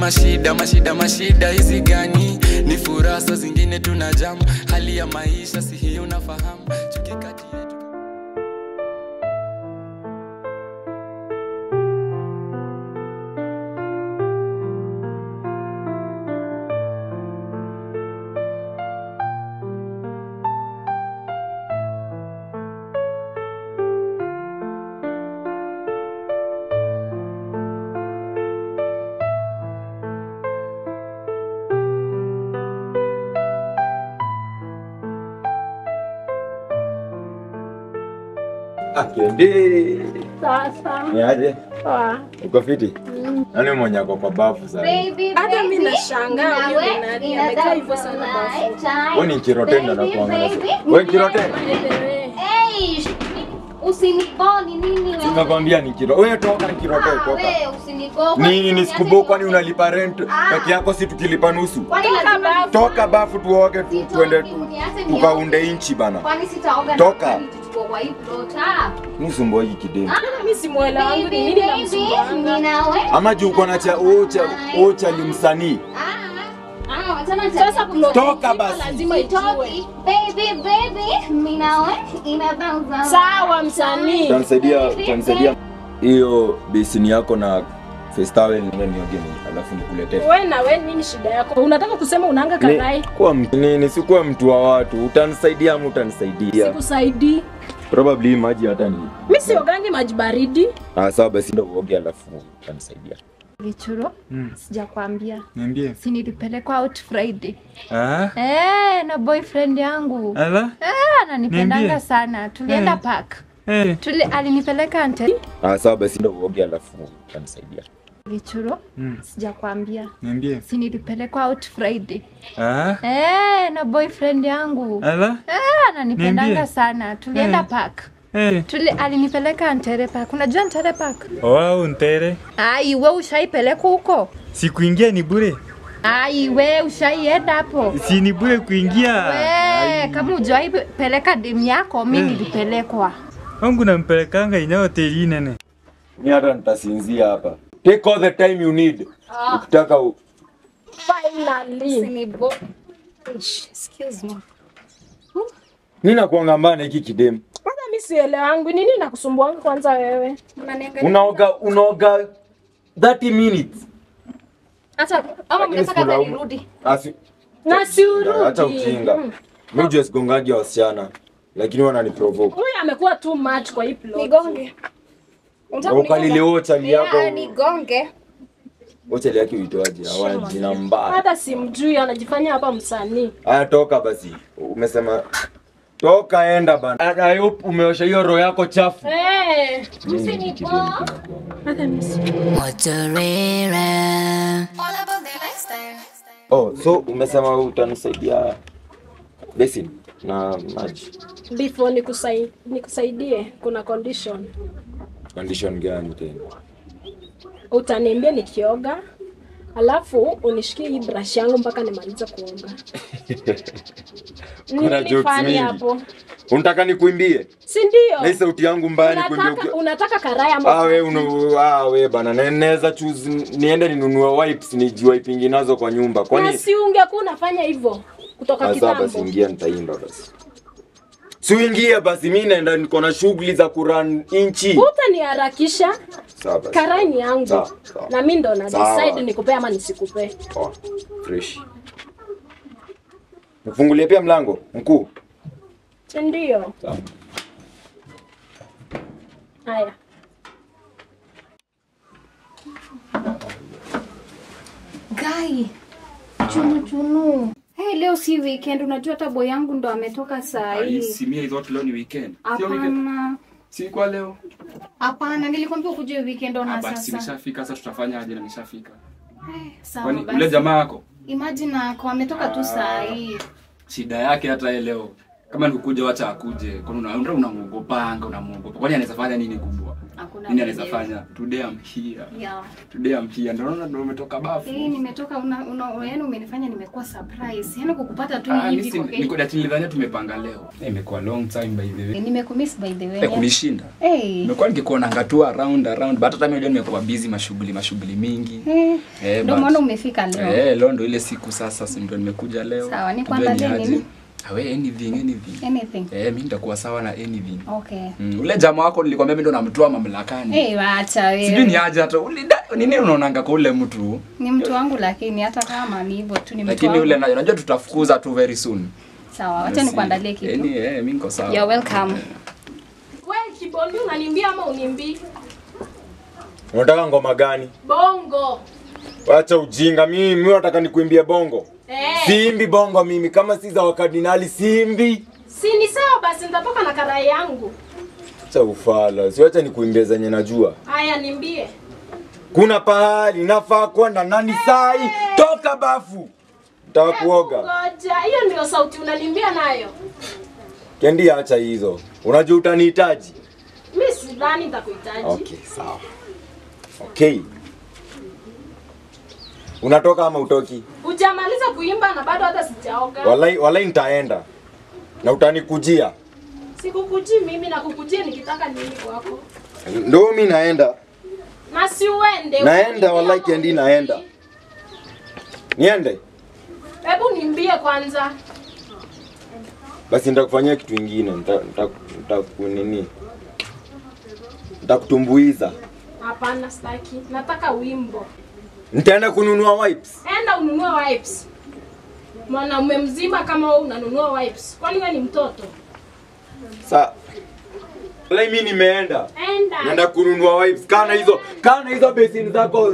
mashida mashida mashida hizi gani ni furaha saa zingine tuna jam hali ya maisha si hiyo unafahamu chuki kati yetu Akende. Sasa. Ni aje? Poa. Uko fiti? Nani mwenye ako kwa bafu sasa? Hata mimi nashangaa huyu ni nani amekaa hivyo sana bafu. Wewe ni kirotenda na kuangalia. Wewe kirotenda? Usiniboni nini wewe? Nimekwambia ni kiro. Wewe toka ni kirote Ah, toka. wewe usiniboni. Nini nisikubo kwani unalipa rent peke yako si tukilipa nusu? Kwani lazima Toka bafu tuoge tu, Sitoki, tuende tu, uniache nioge. tukaunde inchi bana. Kwani sitaoga na Toka. kwani tuchukue kwa hii plot, ah? Nusu mboji kideni. Mimi simuelewa wangu ni Baby, nini baby, namsumbuanga. ninawe. Ama juu uko na cha ocha ocha limsanii. Ah, ah, wachana na Sasa tabia plot Toka nzima basi. lazima ijue. Sitoki. Baby, baby, ninawe. Inabauza. Sawa msanii. Utanisaidia, utanisaidia hiyo besini yako na face towel ndio nioge alafu nikuletee. Wewe na wewe nini shida yako? Unataka kusema unaanga karai? Ni- Kuwa mtu nini, sikuwa mtu wa watu. Utanisaidia ama utanisaidia? Sikusaidii. Probably maji hata ni. Mimi siogangi maji baridi. Ah, sawa basi ndio uoge alafu utanisaidia. Gichuro, sijakwambia Niambie. si nilipelekwa out Friday Ah, eh, na boyfriend yangu ala? eh, ananipendanga Niambie. sana. Tulienda Eh. park Eh, Tuli, alinipeleka ante Ah, sawa basi ndio uoge alafu utanisaidia. Gichuro, Mm. sijakwambia niambie. si nilipelekwa out Friday Ah, eh, na boyfriend yangu ala? eh, ananipendanga Niambie. sana. Tulienda Eh. park Eh, Tuli, alinipeleka Antere Park. Unajua Antere Park? wow, ntere. Ai, we ushaipelekwa huko? Sikuingia ni bure. Ai, we ushaienda hapo? Si ni bure kuingia. We, kama ujawahi peleka demu yako, mi Eh. nilipelekwa. Wangu nampelekanga ina hoteli nene. Mimi hata nitasinzia hapa. Take all the time you need. Ukitaka u... Finally. Usinibo- Ish, Excuse me. Mimi nakuanga mbana hiki kidemu. Kwanza mimi sielewangu nini nakusumbuanga kwanza wewe? Unaniangalia- Unaoga unaoga 30 minutes. Hata ama Lakini mnataka sikulaumu. hata nirudi? Asi Na si urudi. Acha ujinga. Mm. Mimi just gongaji wasichana. Lakini wanani provoke. Huyu amekuwa too much kwa hii plot. Nigonge. Ukalile ochali Yeah, yako. nigonge. Ochali yake uitoaje? Hawa jina mbaya. Hata simjui anajifanya hapa msanii. Aya, toka basi. Umesema toka, enda bana. I hope umeosha hiyo roho yako chafu. Eh, Hata mimi si- Oh, so umesema utanisaidia basin na maji. before nikusai, nikusaidie kuna condition. Condition gani tena? Utaniambia nikioga alafu unishikie hii brush yangu mpaka nimalize kuoga. Kuna jokes Nilifanya mingi. hapo. Unataka nikuimbie? Si ndio? Na hii sauti yangu mbaya nikuimbie Unataka, ukiwa unataka karai ama Ah, we unu, ah, we bana, na- naweza choose niende ninunue wipes nijiwipingi nazo kwa nyumba. na Kwani si ungekuwa unafanya hivyo kutoka Ah, sawa basi kitambo. ingia nitaimba basi. Si uingie basi, mimi naenda niko na shughuli za kuran inchi. Utaniharakisha, Sawa basi. karai ni yangu Sawa, sawa. na mimi ndo na Sawa. decide nikupee ama nisikupee. Poa. Fresh. Nifungulie pia mlango mkuu. Si ndio? Sawa. Haya. Gai. Chunu chunu. Hey, leo si weekend, unajua hata boy yangu ndo ametoka saa hii. simia hizo leo ni weekend Sio weekend. Hapana. si kwa leo Hapana, nilikwambia ukuje weekend Ah, ona but si sasa. nishafika sasa tutafanya aje na nishafika Eh, Sawa kwani ule basi. jamaa yako Imagine ako ametoka tu saa hii. shida yake hata yeye leo kama nikukuja wacha akuje kwani una- una- unamuogopanga unamuogopa kwani anaweza fanya nini kubwa Hakuna Nini anaweza mwenyewe. fanya? Today I'm here. Yeah. Today I'm here. Ndio naona ndio umetoka bafu. Eh, nimetoka una, una yaani umenifanya nimekuwa surprise. Yaani kukupata tu Ah, hivi mimi kwa niko dati nilidhania tumepanga leo. Eh, Imekuwa long time by the way. Eh, Nimekumiss by the way. Eh, kunishinda. Eh. Nimekuwa nikikuona tu around around but hata mimi leo nimekuwa busy mashughuli mashughuli mingi. Eh. Eh, Ndio but- maana umefika leo. Eh, leo ndo ile siku sasa si ndio nimekuja leo. Sawa, Tujue nikuandalie ni aje. nini? Awe anything anything. Anything. Eh, mimi nitakuwa sawa na anything. Okay. Mm, ule jamaa wako nilikwambia mimi ndo namtoa mamlakani. Eh, wacha wewe. Sijui ni aje hata ule da- nini unaonanga kwa ule mtu. Ni mtu wangu lakini hata kama ni hivyo tu ni mtu Lakini wangu. ule na- unajua tutafukuza tu very soon. Sawa, wacha nikuandalie kitu. Yaani eh, mimi niko sawa. You're welcome. We Kibondi unanimbia ama unimbii? Unataka ngoma gani? Bongo. Wacha ujinga, mimi mimi nataka nikuimbie bongo. Eh. Simbi bongo mimi kama si za wakardinali simbi. Si ni sawa basi nitatoka na karai yangu. Acha ufala, siwacha nikuimbie zenye najua. Haya nimbie. Kuna pahali nafaa kwenda nani sai, toka bafu. Nataka kuoga. Ngoja, hiyo ndio sauti unanimbia nayo. Kendi acha hizo. Unajua utanihitaji. Mimi sidhani nitakuhitaji. Okay, sawa. Okay. Unatoka ama utoki? Hujamaliza kuimba na bado hata sijaoga. Walai walai nitaenda. Na utanikujia. Sikukujii mimi na kukujia nikitaka nini kwako. Ndio mimi naenda. Na si uende. Naenda, unimbie wallahi ama Kendi, unimbie. naenda. Niende? Hebu nimbie kwanza. Basi nitakufanyia kitu ingine. Nita- nita- Nitakunini? Nitakutumbuiza. Hapana sitaki. Nataka wimbo. Nitaenda kununua wipes. Enda ununue wipes. Mwanaume mzima kama wewe unanunua wipes. Kwani wewe ni mtoto? Sa Wallahi mimi nimeenda. Enda. Naenda kununua wipes. Kana hizo, kana hizo besini zako.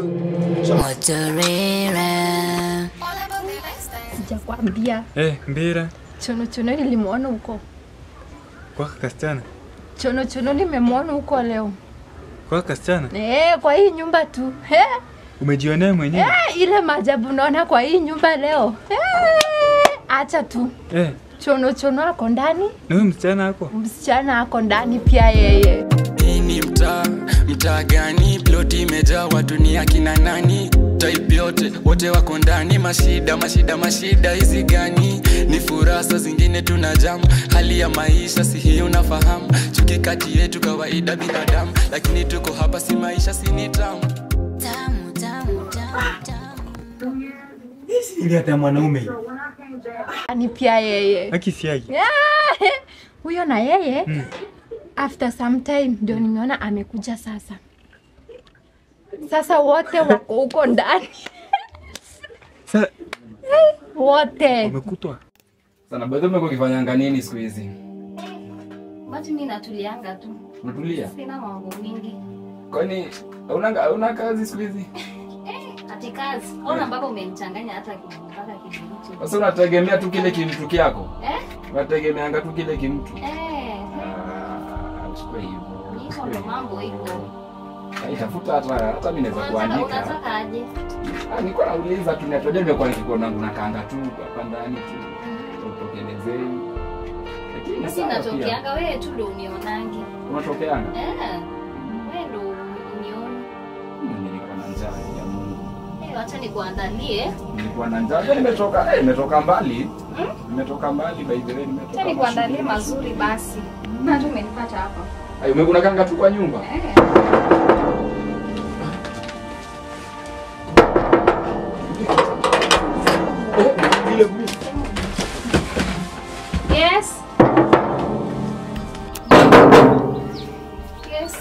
Sijakwambia Eh, mbira chono chono nilimwona huko, kwa kasichana chono chono nimemwona huko leo kwa kasichana eh, kwa hii nyumba tu eh, umejionea mwenyewe eh, ile maajabu naona kwa hii nyumba leo eh, acha tu eh, chono chono ako ndani, na huyu msichana ako msichana ako ndani pia yeye. hii ni mtaa mtaa gani ploti imejaa watu ni akina nani type yote wote wako ndani mashida mashida mashida hizi gani ni furasa zingine tuna jam hali ya maisha si hii unafahamu chuki kati yetu kawaida binadamu lakini tuko hapa si maisha si ni tamu ili hata mwanaume Ni pia yeye akisiagi huyo na yeye Mm. after some time ndio nimeona amekuja sasa. Sasa wote wako huko ndani sa wote. wamekutwa Sana bado umekuwa ukifanyanga nini siku hizi? Basi mimi natulianga tu. Unatulia? Sina mambo mingi. Kwani hauna hauna kazi siku hizi? Ati kazi. Ona mpaka umenichanganya hata mpaka kitu. Sasa unategemea tu kile kimtu kyako? Eh? Unategemeanga tu kile kimtu? Eh. Ah, Chukua hivyo. Hivyo ndo mambo iko. Ah, Itafuta hata hata mimi naweza Unataka kuandika. unataka aje? Ah, nilikuwa nauliza tu natojua nimekuwa nikikuona unakaanga tu hapa ndani tu. Utokelezei. Lakini Basi sawa pia. natokeanga wewe tu ndo unionange. Unatokeanga? Eh. Wewe ndo unione. Mimi nilikuwa na njaa ya Mungu. Eh, wacha nikuandalie. Nilikuwa na njaa. Unajua nimetoka eh, nimetoka mbali. Nimetoka mbali by the way nimetoka. Wacha nikuandalie mashughuli. mazuri basi. Na tu umenipata hapa. Ai, umekuna kanga tu kwa nyumba? Eh. Yes. Yes.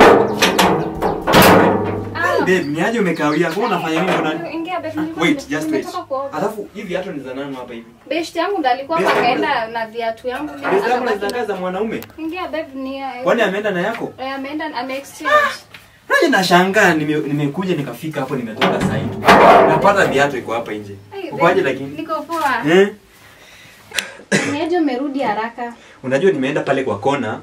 Ah, babe ni aje umekawia kwa unafanya nini mbona ingia babe, Ah, nilikuwa wait nime- just wait nimetoka kuoga. alafu hivi hata ni za nani hapa hivi Best yangu ndo alikuwa Best hapa yangu- kaenda na viatu yangu mimi Best yako akabaki ni za mwanaume Ingia babe ni kwani ameenda na yako eh, ameenda ame exchange. Haja nashangaa nime- nimekuja nikafika hapo nimetoka saa hii tu. Napata viatu iko hapa nje. Hey, Ukoaje babe, lakini? Niko poa. Eh? Niaje umerudi haraka? Unajua nimeenda pale kwa kona.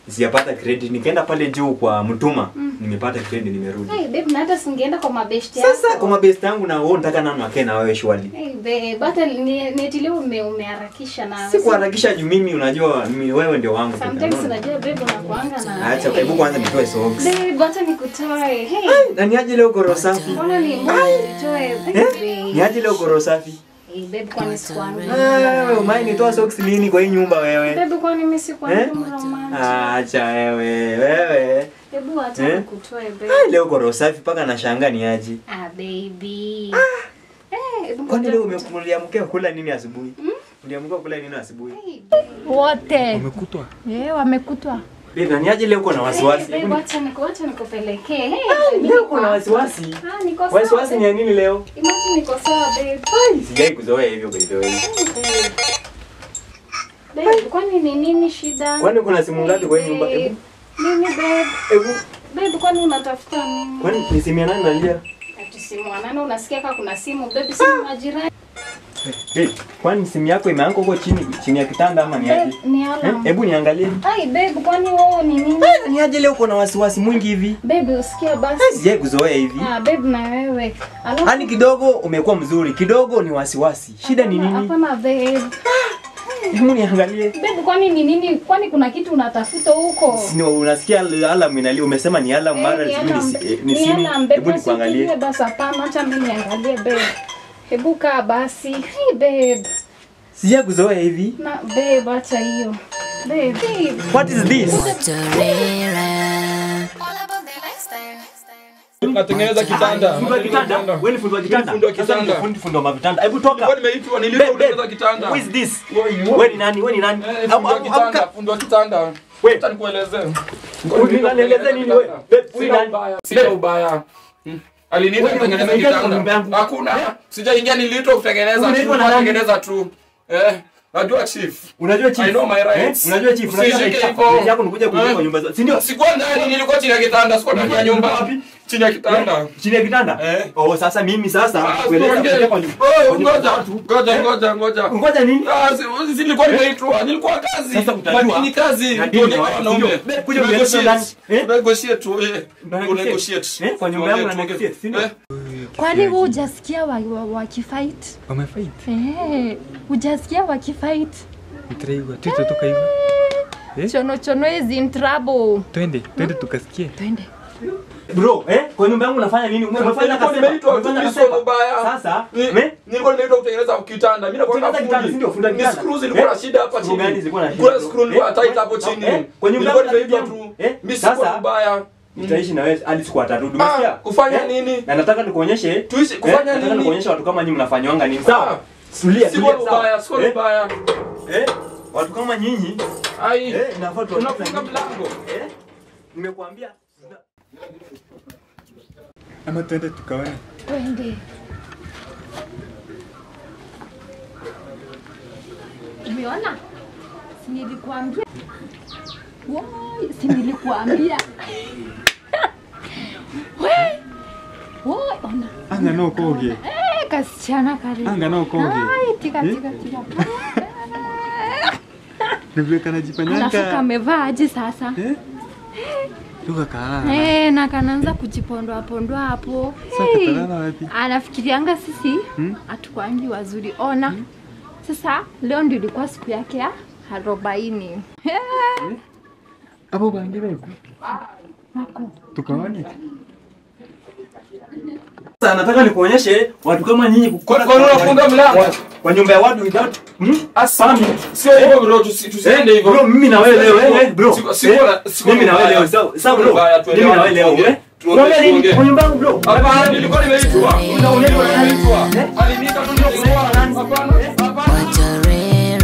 sijapata credit nikaenda pale juu kwa mtuma nimepata credit nimerudi Hey babe, na hata singeenda kwa mabeshti yako. sasa kwa mabest yangu na wewe unataka nani wake na wewe shwali Hey babe, hata ni- neti leo ume, umeharakisha na si kuharakisha juu mimi unajua mimi wewe ndio wangu Sometimes Unaona? unajua babe unakuanga na acha hebu kwanza nitoe socks Babe, hata nikutoe. Hey, na niaje leo goro safi mbona ni mbona nitoe? Hey, eh babe. niaje leo goro safi Hey babe, kwani sikuambii? wewe umai nitoa socks lini kwa hii nyumba wewe Babe, kwani mimi Eh? sikuambii romantic? acha wewe wewe Hebu hata Eh? nikutoe babe. Ah, leo goro safi paka nashangaa ni aje Ah baby. Eh, hebu kwani ngoja leo nikutoe. uliamkia kula nini asubuhi uliamkia kula nini asubuhi wote Umekutwa? eh, wamekutwa Babe, ni aje leo uko na wasiwasi Hey, babe, wacha niku- wacha nikupelekee. Hey, mimi leo niko uko na hapa. wasiwasi Ah, niko sawa. wasiwasi ni ya nini leo Imagine niko sawa babe. sijai kuzoea hivyo by the way Babe. Babe, kwani ni nini shida? kwani kuna simu ngapi kwa hii nyumba Babe. hebu Nini babe? hebu Babe, kwani unatafuta nini? kwani ni simu ya nani nalia Ati simu wanane unasikia kama kuna simu babe, simu majirani. Babe, kwani simu yako imeanguka huko chini chini ya kitanda ama ni Babe, aje ni Eh, alarm. hebu niangalie Ai babe, kwani wewe ni nini? ni aje leo uko na wasiwasi mwingi hivi Babe, usikia basi. sijai kuzoea hivi Ah, babe na wewe. Alafu Yaani kidogo umekuwa mzuri, kidogo ni wasiwasi. Shida ni nini? Hapana babe. Hebu niangalie. Babe, kwani ni nini? Kwani kuna kitu unatafuta huko? Sini unasikia alarm inalia, umesema ni alarm mara Eh, sijui ni alarm- si- eh, ni ni simu. alarm, babe, Hebu nikuangalie. usikimbie Basi hapana, acha mimi niangalie babe. Hebu kaa basi. Hey babe. Sija kuzoea hivi. Na babe, acha hiyo. Babe. What is this? Natengeneza kitanda. Fundi wa kitanda. Wewe ni fundi wa kitanda. Fundi wa Sasa kitanda. ndio fundi fundi wa vitanda. Hebu toka. Nilikuwa nimeitwa niliitwa Babe, kutengeneza babe, kitanda. Who is this? Wewe, Wewe ni nani? Wewe ni nani? Eh, Au- fundi wa au- kitanda, au- fundi wa kitanda. Wewe. Acha nikuelezee. Unanielezea nini wewe? Babe, huyu Sina nani? ubaya. Sina ubaya. Hmm. Aliniita Wewe kutengeneza unaingia kwa nyumba kitanda. yangu. Hakuna. Sijaingia niliitwa kutengeneza tu. Unaitwa na nani? Kutengeneza tu. Eh, najua chief. Unajua chief? I know my rights. Eh? Unajua chief? Unajua Usishike right hivyo. yako. Right yako nikuja kujenga Eh? kwa nyumba zote. Si ndio? Sikuwa ndani, nilikuwa chini ya kitanda, sikuwa ndani ya nyumba. Wapi? Chini ya kitanda. Chini ya kitanda? Eh. Oh, sasa mimi sasa Ah, kueleza tuongee. kuja kwa nyumba. Oh, kwa nyumba Ngoja, za watu. ngoja, ngoja, ngoja. Ngoja nini? Ah, si- si nilikuwa nimeitwa, nilikuwa kazi. Sasa utajua. Madini kazi. Na dini Tuongee wa- kwa wanaume. ndio. Kuja Tu ueleze negotiate. ndani. Eh? Tu negotiate tu, eh. Una Tu negotiate. negotiate. Eh, kwa nyumba yangu Tuongee, na tuongee. negotiate, si ndio? Eh, kwani hu hujasikia wakifight wa, wakifight? Wamefight. Eh, hujasikia wakifight Nitaraigwa. Tutatoka hivyo. Eh? chono chono is in trouble Twende, twende tukasikie. twende Bro, eh? Kwa nyumba yangu unafanya nini? Umefanya Nilikuwa kasema. nimeitwa tu, Umefanya mimi sio kasema. mbaya. Sasa, Ni- eh? nilikuwa nimeitwa kutengeneza kitanda. Mimi nakwenda Kutengeneza kitanda, si ndio? Fundi wa Ni kitanda. screws zilikuwa Eh? na shida hapa Screw gani chini. zilikuwa na shida, Kuna bro? screw nilikuwa Eh? tight hapo Eh? chini. Eh? Kwa nyumba Nilikuwa yangu nimeitwa napiga tu. Eh? Mimi sikuwa Sasa, mbaya. Nitaishi na wewe hadi siku tatu. Umesikia? Ah, kufanya Eh? nini? Na nataka nikuonyeshe. Tuishi eh, kufanya Nataka nini? nikuonyeshe watu kama nyinyi mnafanywanga nini. Ah, Sawa? Tulia, Sikuwa tulia, sawa? mbaya, sikuwa Eh? mbaya. Eh? Watu kama nyinyi, Ai. eh, inafaa tu Unafunga mlango. Eh? Nimekuambia. Ama twende tukaone. twende umeona si nilikuambia Woi, si nilikuambia Woi. Woi, ona Anga no koge. Eh, kasichana kale Anga no koge. Ai, tika Eh? tika tika Na vile alafu kanajifanyanga. kamevaa aje sasa Eh? Luka kalala. Eh, na kanaanza kujipondoa pondoa hapo Sasa Hey. katalala wapi? anafikirianga sisi Hmm? hatukwangi wazuri ona sasa leo ndio ilikuwa siku yake ya arobaini Hapo bangi wewe. Tukaone. Sasa nataka nikuonyeshe watu kama nyinyi Kwa kwa nini unafunga mlango? kwa nyumba ya watu without hmm? Asa, sio hivyo bro, tusi- tusiende Eh, hivyo. bro, mimi na wewe leo eh, eh, bro. Siku- siku Eh, na- siku mimi na wewe mbaya. leo sawa sawa Siku bro. mbaya, Mimi na wewe leo tuongee, eh. tuongee, Tuongee nini tuongee. kwa nyumba yangu bro? Hapana, nilikuwa nimeitwa. Nilikuwa nimeitwa. Aliniita tu nilikuwa. Hapana, hapana.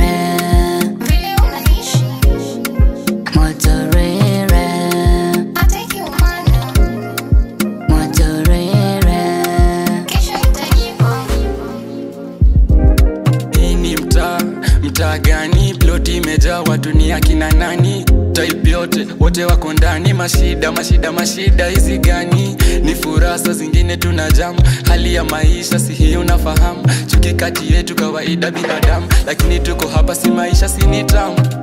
Hii ni mtaa, mtaa gani? Ploti imejaa watu ni akina nani? Type yote, wote wako ndani. Mashida, mashida, mashida hizi gani? Ni furasa zingine tuna jam. Hali ya maisha si hii unafahamu. Chuki kati yetu kawaida binadamu, lakini tuko hapa si maisha si ni tamu.